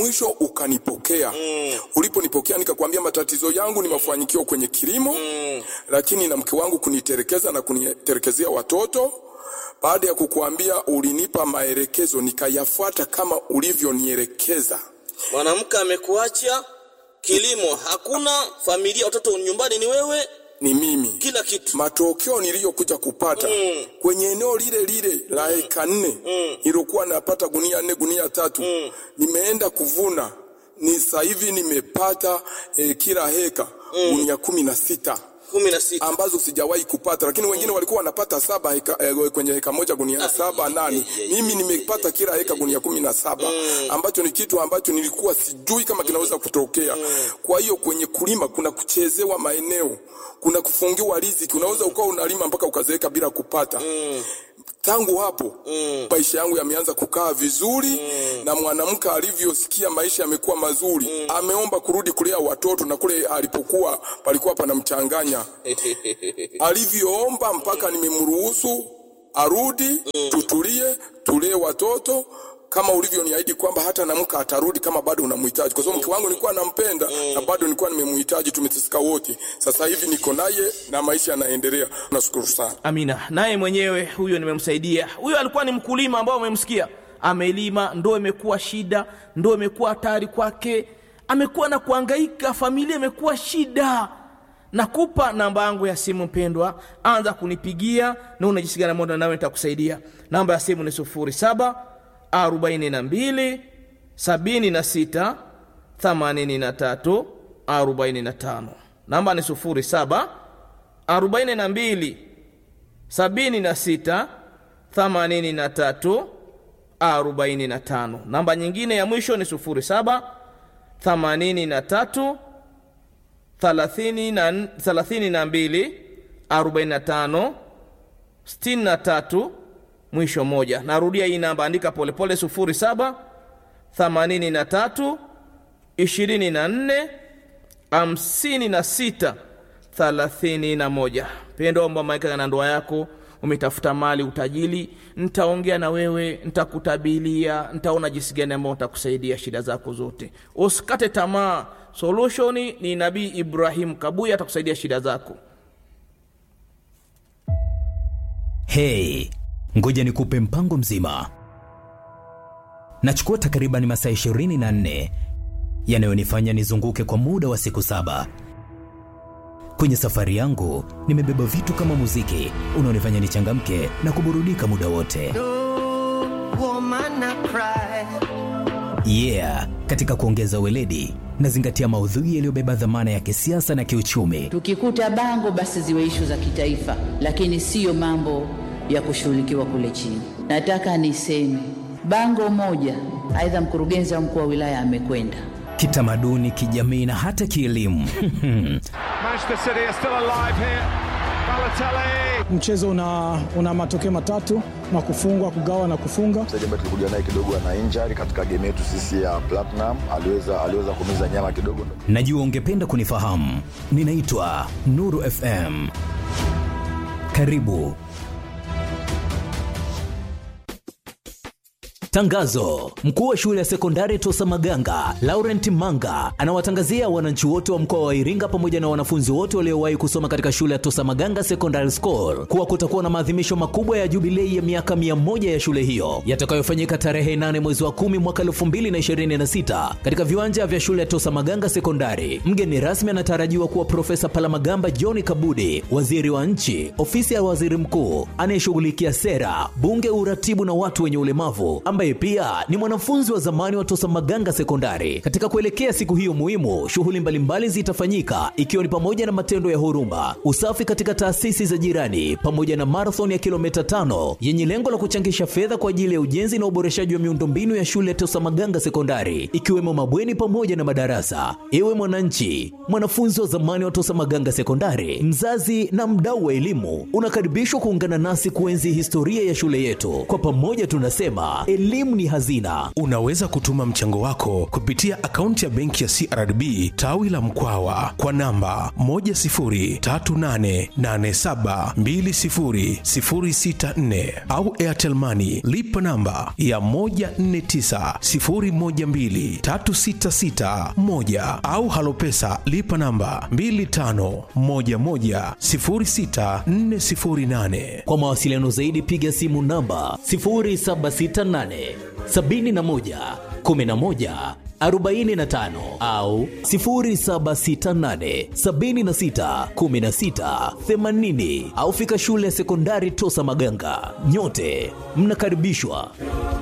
mwisho ukanipokea mm. uliponipokea nikakwambia matatizo yangu ni mafanikio kwenye kilimo mm. lakini na mke wangu kuniterekeza na kuniterekezea watoto baada ya kukuambia ulinipa maelekezo nikayafuata kama ulivyonielekeza mwanamke amekuacha kilimo hakuna familia watoto nyumbani ni wewe ni mimi kila kitu matokeo niliyokuja kupata mm. kwenye eneo lile lile la eka nne mm. nilikuwa napata gunia nne gunia tatu mm. nimeenda kuvuna ni sasa hivi nimepata eh, kila heka mm. gunia kumi na sita kumi na sita ambazo sijawahi kupata lakini wengine walikuwa wanapata saba heka, eh, kwenye heka moja gunia saba nane mimi nimepata kila heka gunia kumi na saba ambacho ni kitu ambacho nilikuwa sijui kama kinaweza kutokea kwa hiyo kwenye kulima kuna kuchezewa maeneo kuna kufungiwa riziki unaweza ukawa unalima mpaka ukazeeka bila kupata tangu hapo mm. maisha yangu yameanza kukaa vizuri mm. na mwanamke alivyosikia maisha yamekuwa mazuri mm. ameomba kurudi kulea watoto na kule alipokuwa palikuwa panamchanganya alivyoomba mpaka nimemruhusu arudi mm. tutulie tulee watoto kama ulivyoniahidi kwamba hata namka atarudi kama bado unamhitaji kwa sababu mke wangu nilikuwa nampenda mm. na bado nilikuwa nimemhitaji tumeteseka wote sasa hivi niko naye na maisha yanaendelea nashukuru sana amina naye mwenyewe huyo nimemsaidia huyo alikuwa ni mkulima ambao umemsikia amelima ndo imekuwa shida ndo imekuwa hatari kwake amekuwa na kuangaika familia imekuwa shida nakupa namba yangu ya simu mpendwa anza kunipigia na unajisigana moda nawe nitakusaidia namba ya simu ni sufuri saba arobaini na mbili sabini na sita themanini na tatu arobaini na tano namba ni sufuri saba arobaini na mbili sabini na sita themanini na tatu arobaini na tano namba nyingine ya mwisho ni sufuri saba themanini na tatu thelathini na- thelathini na mbili arobaini na tano sitini na tatu mwisho moja narudia hii namba andika polepole sufuri saba themanini na tatu ishirini na nne hamsini na sita thelathini na moja pendo omba maika na ndoa yako umetafuta mali utajili nitaongea na wewe nitakutabilia nitaona jinsi gani ambao nitakusaidia shida zako zote usikate tamaa solushoni ni nabii ibrahim kabuya atakusaidia shida zako hei ngoja nikupe mpango mzima nachukua takriban masaa 24 yanayonifanya nizunguke kwa muda wa siku saba kwenye safari yangu nimebeba vitu kama muziki unaonifanya nichangamke na kuburudika muda wote woman I cry. yeah katika kuongeza weledi nazingatia maudhui yaliyobeba dhamana ya kisiasa na kiuchumi Tukikuta bango basi ziwe ishu za kitaifa, lakini siyo mambo ya kushughulikiwa kule chini. Nataka niseme bango moja, aidha mkurugenzi au mkuu wa wilaya amekwenda kitamaduni kijamii na hata kielimu Manchester City are still alive here. Balotelli. mchezo una, una matokeo matatu na kufungwa kugawa na kufunga mchezaji ambaye tulikuja naye kidogo ana injury katika game yetu sisi ya Platinum, aliweza aliweza kumiza nyama kidogo. najua ungependa kunifahamu ninaitwa nuru fm karibu Tangazo: mkuu wa shule ya sekondari Tosa Maganga Laurent Manga anawatangazia wananchi wote wa mkoa wa Iringa pamoja na wanafunzi wote waliowahi kusoma katika shule ya Tosa Maganga Secondary School kuwa kutakuwa na maadhimisho makubwa ya jubilei ya miaka 100 ya shule hiyo yatakayofanyika tarehe 8 mwezi wa 10 mwaka 2026 katika viwanja vya shule ya Tosa Maganga Sekondari. Mgeni rasmi anatarajiwa kuwa Profesa Palamagamba John Kabudi, waziri wa nchi, ofisi ya waziri mkuu anayeshughulikia sera, bunge, uratibu na watu wenye ulemavu, ambaye pia ni mwanafunzi wa zamani wa Tosa Maganga Sekondari. Katika kuelekea siku hiyo muhimu, shughuli mbalimbali zitafanyika ikiwa ni pamoja na matendo ya huruma, usafi katika taasisi za jirani, pamoja na marathon ya kilomita tano yenye lengo la kuchangisha fedha kwa ajili ya ujenzi na uboreshaji wa miundombinu ya shule ya Tosa Maganga Sekondari, ikiwemo mabweni pamoja na madarasa. Ewe mwananchi, mwanafunzi wa zamani wa Tosa Maganga Sekondari, mzazi na mdau wa elimu, unakaribishwa kuungana nasi kuenzi historia ya shule yetu. Kwa pamoja tunasema elimu elimu ni hazina. Unaweza kutuma mchango wako kupitia akaunti ya benki ya CRDB tawi la Mkwawa kwa namba 10388720064 au Airtel Money lipa namba ya 1490123661 au Halopesa lipa namba 25110648. Kwa mawasiliano zaidi piga simu namba 0768 71 11 45 au 0768 76 16 80 au fika shule ya sekondari Tosa Maganga. Nyote mnakaribishwa.